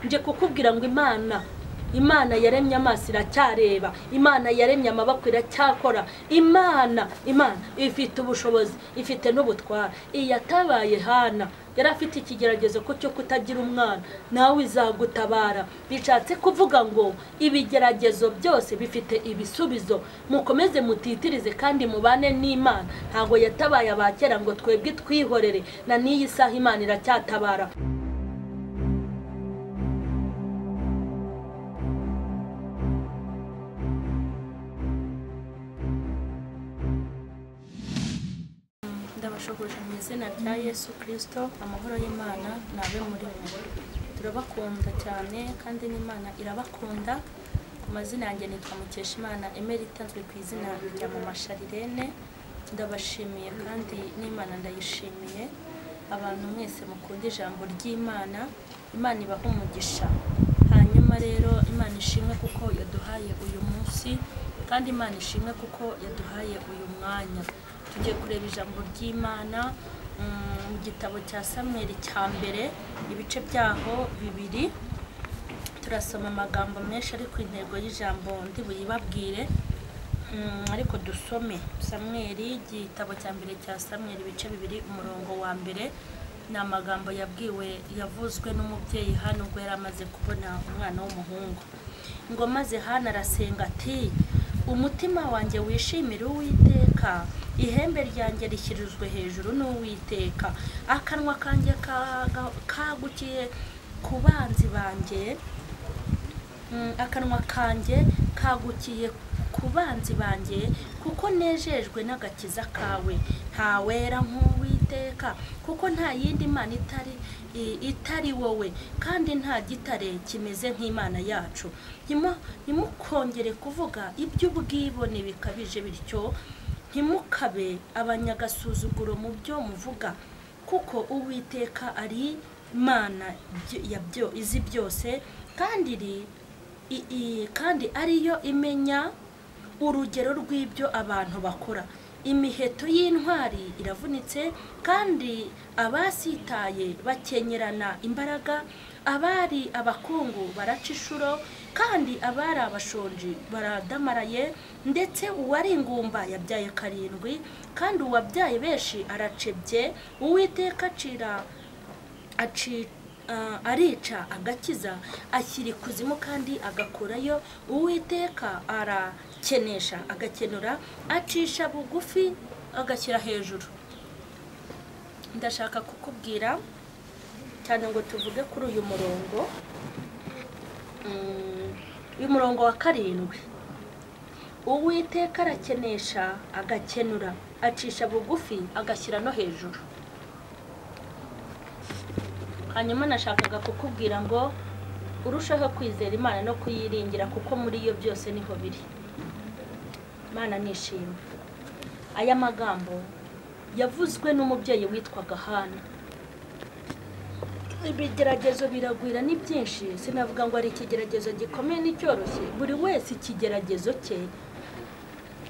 nje kukubwira ngo imana imana yaremye amaso iracyareba imana yaremye amaboko iracyakora imana imana ifite ubushobozi ifite n'ubutwara iyatabaye hana yari afite ikigeragezo ko cyo kutagira umwana nawe izagutabara bishatse kuvuga ngo ibigeragezo byose bifite ibisubizo mukomeze mutitirize kandi mubane n'imana ntabwo yatabaye abakera ngo twebwe twihorere na n'iyi saha imana iracyatabara ndabashoboje mu izina rya yesu kirisito amahoro y'imana nabe muri mwe turabakunda cyane kandi n'imana irabakunda ku mazina yanjye nitwa mukeshimana emerita nzwi ku izina rya mama sharirene ndabashimiye kandi n'imana ndayishimiye abantu mwese mukunda ijambo ry'imana imana ibaha umugisha hanyuma rero imana ishimwe kuko yaduhaye uyu munsi kandi imana ishimwe kuko yaduhaye uyu mwanya tugiye kureba ijambo ry'imana mu gitabo cya samweri cya mbere ibice byaho bibiri turasoma amagambo menshi ari ku intego y'ijambo ndi buyibabwire ariko dusome samweri igitabo cya mbere cya samweri ibice bibiri umurongo wa mbere ni amagambo yabwiwe yavuzwe n'umubyeyi hano ubwo yari amaze kubona umwana w'umuhungu ngo maze hano arasenga ati umutima wanjye wishimire uwiteka ihembe ryanjye rishyirizwe hejuru n'uwiteka akanwa kanjye kagukiye ku banzi banjye akanwa kanjye kagukiye ku banzi banjye kuko nejejwe n'agakiza kawe ntawera nk'uwiteka kuko nta yindi mana itari itari wowe kandi nta gitare kimeze nk'imana yacu ntimukongere kuvuga iby'ubwibone bikabije bityo ntimukabe abanyagasuzuguro mu byo muvuga kuko uwiteka ari imana izi byose kandi kandi ariyo imenya urugero rw'ibyo abantu bakora imiheto y'intwari iravunitse kandi abasitaye bakenyerana imbaraga abari abakungu baraca inshuro kandi abari abashonji baradamaraye ndetse uwari ingumba yabyaye karindwi kandi uwabyaye benshi aracebye uwiteka acira arica agakiza ashyira ikuzimu kandi agakorayo uwiteka arakenesha agakenura acisha bugufi agashyira hejuru ndashaka kukubwira cyane ngo tuvuge kuri uyu murongo uyu murongo wa karindwi uwiteka arakenesha agakenura acisha bugufi agashyira no hejuru hanyuma nashakaga kukubwira ngo urushaho kwizera imana no kuyiringira kuko muri iyo byose niho biri imana nishimye aya magambo yavuzwe n'umubyeyi witwaga hana ibigeragezo biragwira ni byinshi sinavuga ngo hari ikigeragezo gikomeye n'icyoroshye buri wese ikigeragezo cye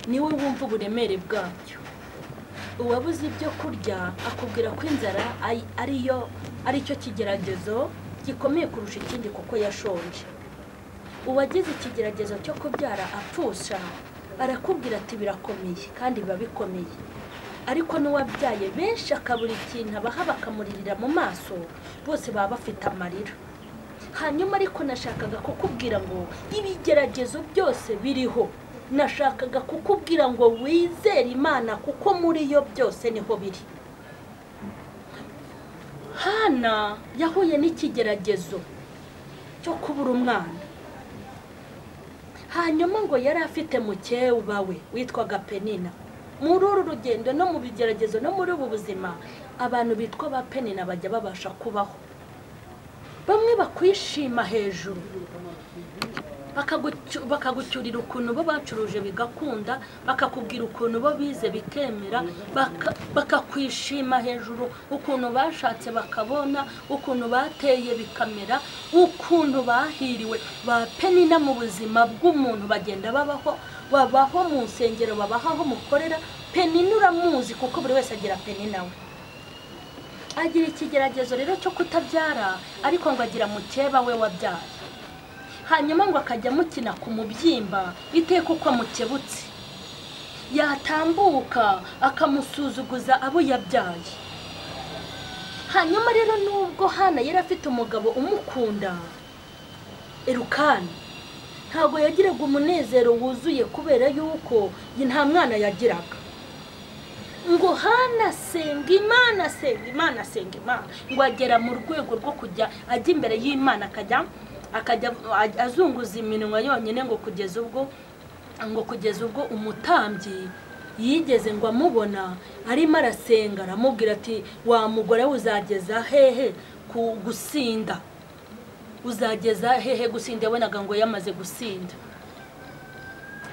niwe wumva uburemere bwacyo uwabuze ibyo kurya akubwira ko inzara ariyo aricyo kigeragezo gikomeye kurusha ikindi kuko yashonje uwagize ikigeragezo cyo kubyara apfusha arakubwira ati birakomeye kandi biba bikomeye ariko n'uwabyaye benshi akabura ikintu abaha bakamuririra mu maso bose baba bafite amarira hanyuma ariko nashakaga kukubwira ngo ibigeragezo byose biriho nashakaga kukubwira ngo wizere imana kuko muri yo byose niho biri hana yahuye n'ikigeragezo cyo kubura umwana hanyuma ngo yari afite mukeba we witwaga penina muri uru rugendo no mu bigeragezo no muri ubu buzima abantu bitwa ba penina bajya babasha kubaho bamwe bakwishima hejuru bakagucyurira ukuntu bo bacuruje bigakunda bakakubwira ukuntu bo bize bikemera bakakwishima hejuru ukuntu bashatse bakabona ukuntu bateye bikamera ukuntu bahiriwe ba penina mu buzima bw'umuntu bagenda babaho babaho mu nsengero babaho aho mukorera penina uramuzi kuko buri wese agira penina we agira ikigeragezo rero cyo kutabyara ariko ngo agira mukeba we wabyaye hanyuma ngo akajya amukina ku mubyimba bitewe kuko amukebutse yatambuka akamusuzuguza abo yabyaye hanyuma rero nubwo hana yari afite umugabo umukunda erukani ntabwo yagiraga umunezero wuzuye kubera yuko ye nta mwana yagiraga ngo hana senga imana senga imana senga imana ngo agera mu rwego rwo kujya ajya imbere y'imana akajya akajya azunguza iminwa yonyine ngo kugeza ubwo ngo kugeza ubwo umutambyi yigeze ngo amubona arimo arasenga aramubwira ati wa mugore we uzageza hehe ku gusinda uzageza hehe gusinda yabonaga ngo yamaze gusinda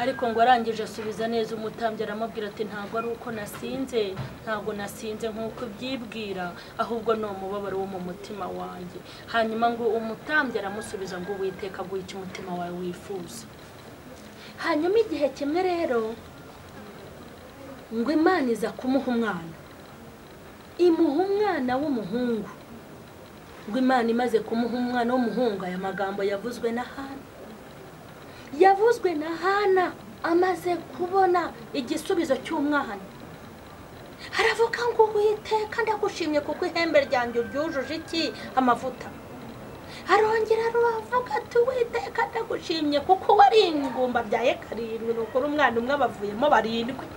ariko ngo arangije asubiza neza umutambyi aramubwira ati ntabwo ari uko nasinze ntabwo nasinze nk'uko ubyibwira ahubwo ni umubabaro wo mu mutima wanjye hanyuma ngo umutambyi aramusubiza ngo uwiteka aguhe icyo umutima wawe wifuza hanyuma igihe kimwe rero ngo imana iza kumuha umwana imuha umwana w'umuhungu ngo imana imaze kumuha umwana w'umuhungu aya magambo yavuzwe na hana yavuzwe na hana amaze kubona igisubizo cy'umwana aravuga ngo witeka ndagushimye kuko ihembe ryanjye ryujuje iki amavuta arongera aravuga ati witeka ndagushimye kuko wari ingumba byaye karindwi ni ukuri umwana umwe abavuyemo barindwi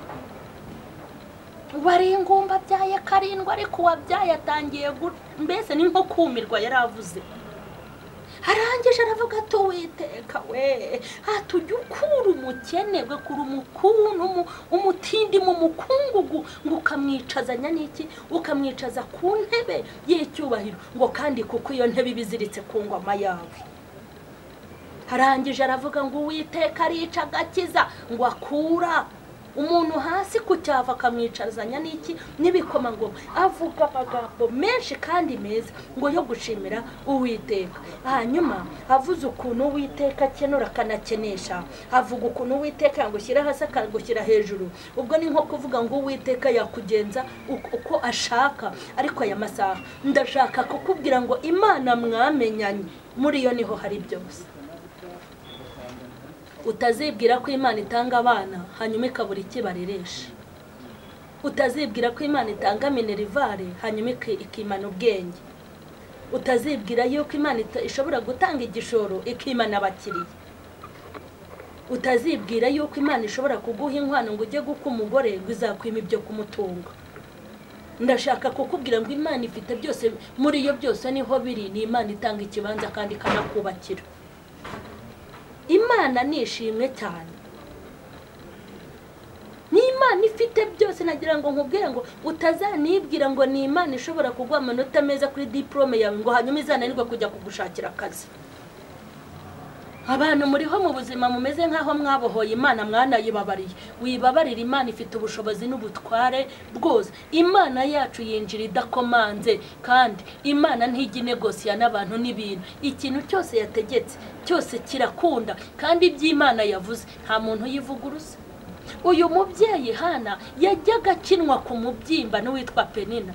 wari ingumba byaye karindwi ariko uwabyaye atangiye gu- mbese ni nko kumirwa yari avuze arangije aravuga ati witeka we hatujya ukura umukene we kuri umukuntu umu- umutindi mu mukungugu ngo ukamwicazanya n'iki ukamwicaza ku ntebe y'icyubahiro ngo kandi kuko iyo ntebe iba iziritse ku ngoma yawe arangije aravuga ngo uwiteka arica agakiza ngo akura umuntu hasi ku cyava akamwicazanya n'iki n'ibikoma ngo avuga amagambo menshi kandi meza ngo yo gushimira uwiteka hanyuma avuze ukuntu uwiteka akenura akanakenesha avuga ukuntu uwiteka yagushyira hasi akagushyira hejuru ubwo ni nko kuvuga ngo uwiteka yakugenza uko uko ashaka ariko aya masaha ndashaka kukubwira ngo imana mwamenyanye muri yo niho hari byose utazibwira ko imana itanga abana hanyuma ikabura ikibareresha utazibwira ko imana itanga minerivare hanyuma iki- ikimana ubwenge utazibwira yuko imana ita- ishobora gutanga igishoro ikimana abakiriya utazibwira yuko imana ishobora kuguha inkwano ngo ujye guka umugore ngo izakwima ibyo kumutunga ndashaka kukubwira ngo imana ifite byose muri iyo byose niho biri ni imana itanga ikibanza kandi ikanakubakira imana ni ishimwe cyane ni imana ifite byose nagira ngo nkubwire ngo utazanibwira ngo ni imana ishobora kuguha amanota meza kuri diporome yawe ngo hanyuma izananirwe kujya kugushakira akazi abantu muriho mu buzima mumeze nk'aho mwabohoye imana mwanayibabariye wibabarira imana ifite ubushobozi n'ubutware bwose imana yacu yinjira idakomanze kandi imana ntijya inegosiya n'abantu n'ibintu ikintu cyose yategetse cyose kirakunda kandi iby'imana yavuze nta muntu uyivuguruza uyu mubyeyi hana yajyaga akinwa ku mubyimba n'uwitwa penina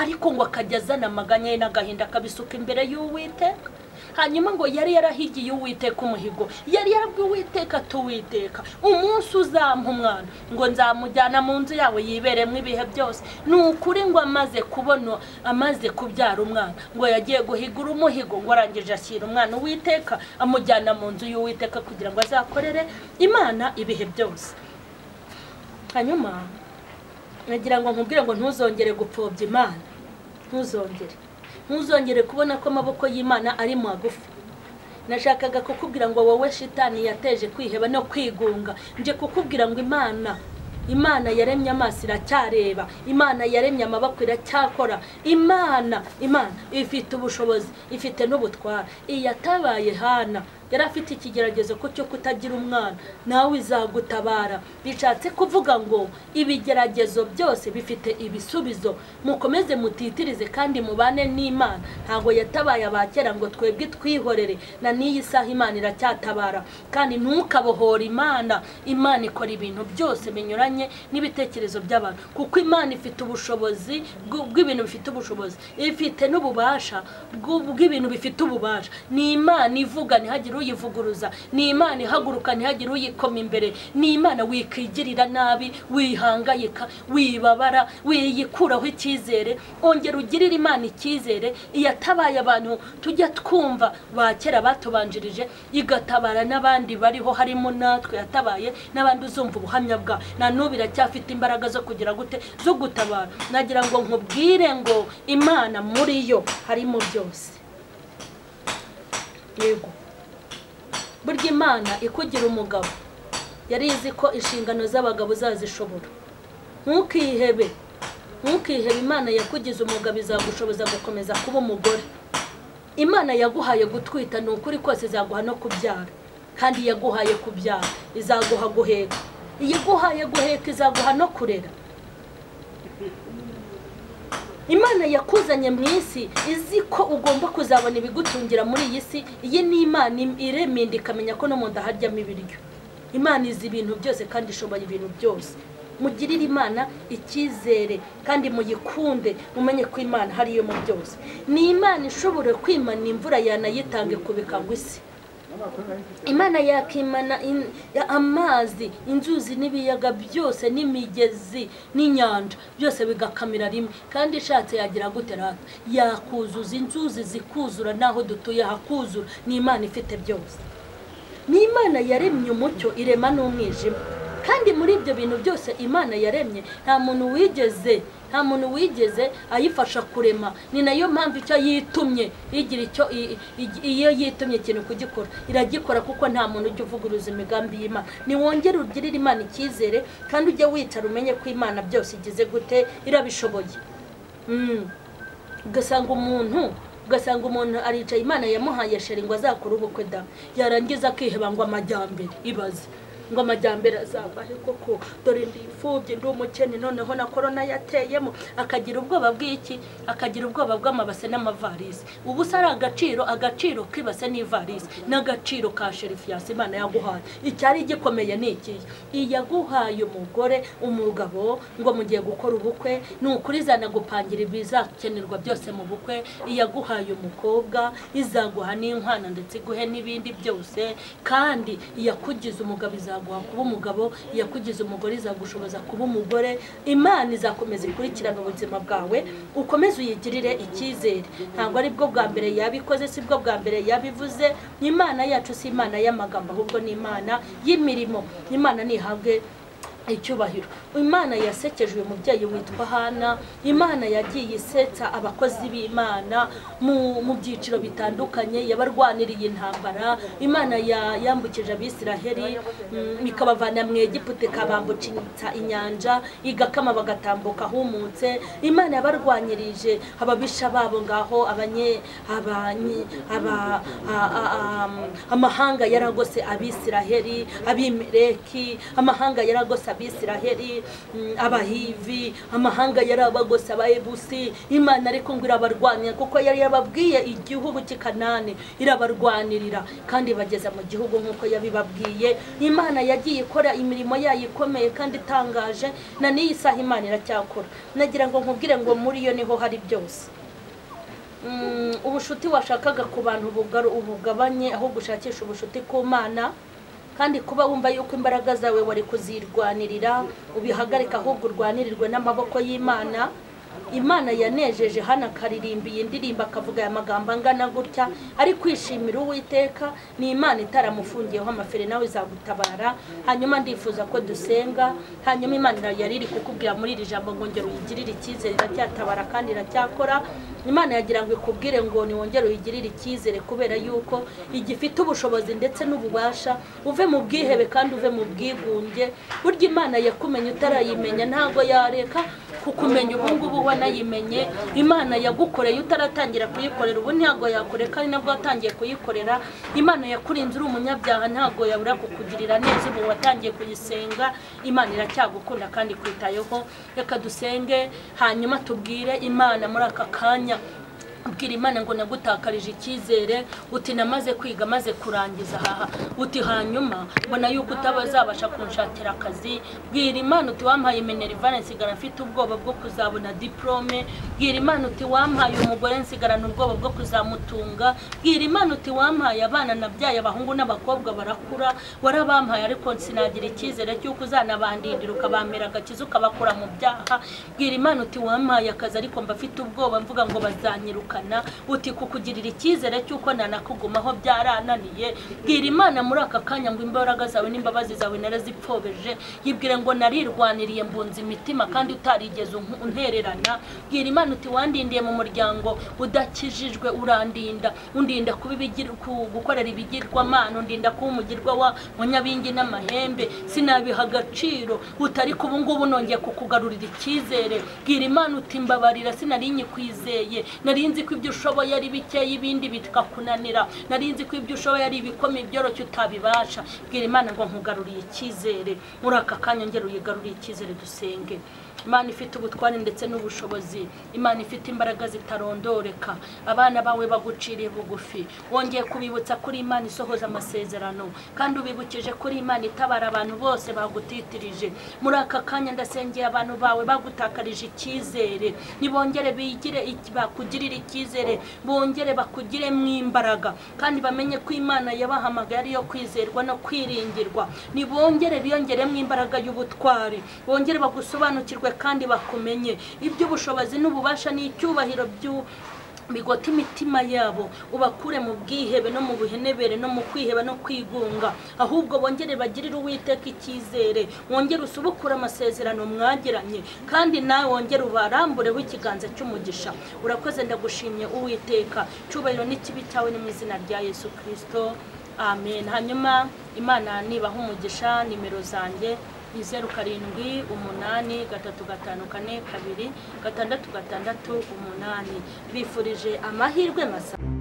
ariko ngo akajya azana amaganya ye n'agahinda akabisuka imbere y'uwiteka hanyuma ngo yari yarahigiye uwiteka umuhigo yari yarabwiye uwiteka tuwiteka umunsi uzampa umwana ngo nzamujyana mu nzu yawe yiberemo ibihe byose ni ukuri ngo amaze kubona amaze kubyara umwana ngo yagiye guhigura umuhigo ngo arangije ashyira umwana uwiteka amujyana mu nzu y'uwiteka kugira ngo azakorere imana ibihe byose hanyuma nagira ngo nkubwire ngo ntuzongere gupfobya imana ntuzongere ntuzongere kubona ko amaboko y'imana ari magufi nashakaga kukubwira ngo wowe shitani yateje kwiheba no kwigunga nje kukubwira ngo imana imana yaremye amaso iracyareba imana yaremye amaboko iracyakora imana imana ifite ubushobozi ifite n'ubutware iyatabaye hana yari afite ikigeragezo ko cyo kutagira umwana nawe izagutabara bishatse kuvuga ngo ibigeragezo byose bifite ibisubizo mukomeze mutitirize kandi mubane n'imana ntabwo yatabaye abakera ngo twebwe twihorere na n'iyi saha imana iracyatabara kandi ntukabohore imana imana ikora ibintu byose binyuranye n'ibitekerezo by'abantu kuko imana ifite ubushobozi bw- bw'ibintu bifite ubushobozi ifite n'ububasha bw'u- bw'ibintu bifite ububasha ni imana ivuga ntihagire uyivuguruza ni imana ihaguruka ntihagire uyikoma imbere ni imana wikwigirira nabi wihangayika wibabara wiyikuraho icyizere ongera ugirire imana icyizere iyatabaye abantu tujya twumva ba kera batubanjirije igatabara n'abandi bariho harimo natwe yatabaye n'abandi uzumva ubuhamya bwa na n'ubu iracyafite imbaraga zo kugira gute zo gutabara nagira ngo nkubwire ngo imana muri yo harimo byose yego burya imana ikugira umugabo yari izi ko inshingano z'abagabo zazishobora ntukihebe ntukihebe imana yakugize umugabo izagushoboza gukomeza kuba umugore imana yaguhaye gutwita ni ukuri kose izaguha no kubyara kandi yaguhaye kubyara izaguha guheka iguhaye guheka izaguha no kurera imana yakuzanye mu isi izi ko ugomba kuzabona ibigutungira muri iyi si iyi ni imana im- irema inda ikamenya ko no mu nda haryamo ibiryo imana izi ibintu byose kandi ishoboye ibintu byose mugirire imana icyizere kandi muyikunde mumenye ko imana hariyo mu byose ni imana ishobora kwimana imvura yanayitange kubika ngo isi imana yakimana in- ya- amazi inzuzi n'ibiyaga byose n'imigezi n'inyanja byose bigakamira rimwe kandi ishatse yagira gute rata yakuzuza inzuzi zikuzura n'aho dutuye hakuzura ni imana ifite byose ni imana yaremye umucyo irema n'umwijima kandi muri ibyo bintu byose imana yaremye nta muntu wigeze nta muntu wigeze ayifasha kurema ni nayo mpamvu icyo yitumye igira icyo i- i- iyo yitumye ikintu kugikora iragikora kuko nta muntu ujya uvuguruza imigambi y'imana niwongere ugirire imana icyizere kandi ujye wicara umenye ko imana byose igize gute irabishoboye Mm. ugasanga umuntu ugasanga umuntu aricaye imana yamuhaye sheri ngo azakore ubukwe da yarangiza akiheba ngo amajyambere ibaze ngo amajyambere azabahe koko dore ndifubye ndi umukene noneho na korona yateyemo akagira ubwoba bw'iki akagira ubwoba bw'amabase n'amavarisi ubu se ari agaciro agaciro k'ibase n'ivarisi n'agaciro ka sherifiyasi imana yaguhaye icyari gikomeye ni ikihe iyaguhaye umugore umugabo ngo mugiye gukora ubukwe ni ukuri izanagupangira ibizakenerwa byose mu bukwe iyaguhaye umukobwa izaguha n'inkwano ndetse iguhe n'ibindi byose kandi iyakugize umugabo izaguha kuba umugabo iyakugize umugore izagushoboza kuba umugore imana izakomeza ikurikirana ubuzima bwawe ukomeze uyigirire icyizere ntabwo ari bwo bwa mbere yabikoze si bwo bwa mbere yabivuze ni imana yacu si imana y'amagambo ahubwo ni imana y'imirimo imana nihabwe icyubahiro imana yasekeje uyu mubyeyi witwa hana imana yagiye isetsa abakozi b'imana mu mu byiciro bitandukanye yabarwaniriye intambara imana ya- yambukije abisiraheli mm, ikabavana mu egiputa ikabambukitsa inyanja igakama bagatambuka ahumutse imana yabarwanyirije ababisha babo ngaho abanye abanye aba a- a- a- amahanga yaragose abisiraheli abimeleki amahanga yaragose abisiraheli mm, abahivi amahanga yarabagose abayebusi imana ariko ngo irabarwanira kuko yari yababwiye igihugu cy'i kanani irabarwanirira kandi bageza mu gihugu nk'uko yabibabwiye imana yagiye ikora imirimo yayo ikomeye kandi itangaje na n'iyi saha imana iracyakora nagira ngo nkubwire ngo muri yo niho hari byose Mm, ubushuti washakaga ku bantu bugaru- ubugabanye ahubwo ushakisha ubushuti ku mana kandi kuba wumva yuko imbaraga zawe wari kuzirwanirira ubihagarika ahubwo urwanirirwe n'amaboko y'imana imana yanejeje hano akaririmba iyi ndirimbo akavuga aya magambo angana gutya ari kwishimira uwiteka ni imana itaramufungiyeho amafere nawe izagutabara hanyuma ndifuza ko dusenga hanyuma imana yari iri kukubwira muri iri jambo ngo ngera uyigirire icyizere iracyatabara kandi iracyakora imana yagira ngo ikubwire ngo niwongere uyigirire icyizere kubera yuko igifite ubushobozi ndetse n'ububasha uve mu bwihebe kandi uve mu bwigunge burya imana yakumenye utarayimenya ntabwo yareka kukumenya ubu ngubu wanayimenye imana yagukoreye utaratangira kuyikorera ubu ntabwo yakureka ari nabwo watangiye kuyikorera imana yakurinze uri umunyabyaha ntabwo yabura kukugirira neza ubu watangiye kuyisenga imana iracyagukunda kandi ikwitayeho reka dusenge hanyuma tubwire imana muri aka kanya ubwira imana ngo nagutakarije icyizere uti namaze kwiga maze kurangiza aha uti hanyuma mbona yuko utazabasha kunshakira akazi bwira imana uti wampaye minerivane nsigara mfite ubwoba bwo kuzabona diporome bwira imana uti wampaye umugore nsigarana ubwoba bwo kuzamutunga bwira imana uti wampaye abana nabyaye abahungu n'abakobwa barakura warabampaye ariko sinagira icyizere cy'uko uzanabandindira ukabampera agakiza ukabakura mu byaha bwira imana uti wampaye akazi ariko mbafite ubwoba mvuga ngo bazanyirukana kugukana uti kukugirira icyizere cy'uko nanakugumaho byarananiye bwira imana muri aka kanya ngo imbaraga zawe n'imbabazi zawe narazipfobeje yibwire ngo narirwaniriye mbunza imitima kandi utarigeze unku- untererana bwira imana uti wandindiye mu muryango udakijijwe urandinda undinda kuba ibigir- ku- gukorera ibigirwamana undinda kuba umugirwa wa munyabingi n'amahembe sinabiha agaciro utari kuba ngubu nongeye kukugarurira icyizere bwira imana uti mbabarira sinari nyikwizeye nari nzi ko ibyo ushoboye ari bikeya ibindi bikakunanira nari nzi ko ibyo ushoboye ari ibikoma ibyoroshye utabibasha bwira imana ngo nkugaruriye icyizere muri aka kanya ngera uyigaruriye icyizere dusenge imana ifite ubutware ndetse n'ubushobozi imana ifite imbaraga zitarondoreka abana bawe baguciriye bugufi wongeye kubibutsa kuri imana isohoza amasezerano kandi ubibukije kuri imana itabara abantu bose bagutitirije muri aka kanya ndasengeye abantu bawe bagutakarije icyizere nibongere bigire iki- bakugirire icyizere bongere bakugiremo imbaraga kandi bamenye ko imana yabahamagaye ariyo kwizerwa no kwiringirwa nibongere biyongeremo imbaraga y'ubutware bongere bagusobanukirwe kandi bakumenye iby'ubushobozi n'ububasha n'icyubahiro by'u bigota imitima yabo ubakure mu bwihebe no mu buhenebere no mu kwiheba no kwigunga ahubwo bongere bagirire uwiteka icyizere wongere usubukure amasezerano mwagiranye kandi nawe wongere ubarambureho ikiganza cy'umugisha urakoze ndagushimye uwiteka cyubahiro n'ikibi cyawe ni mu izina rya yesu kirisito amen hanyuma imana nibaha umugisha nimero zanjye ni zeru karindwi umunani gatatu gatanu kane kabiri gatandatu gatandatu umunani bifurije amahirwe masa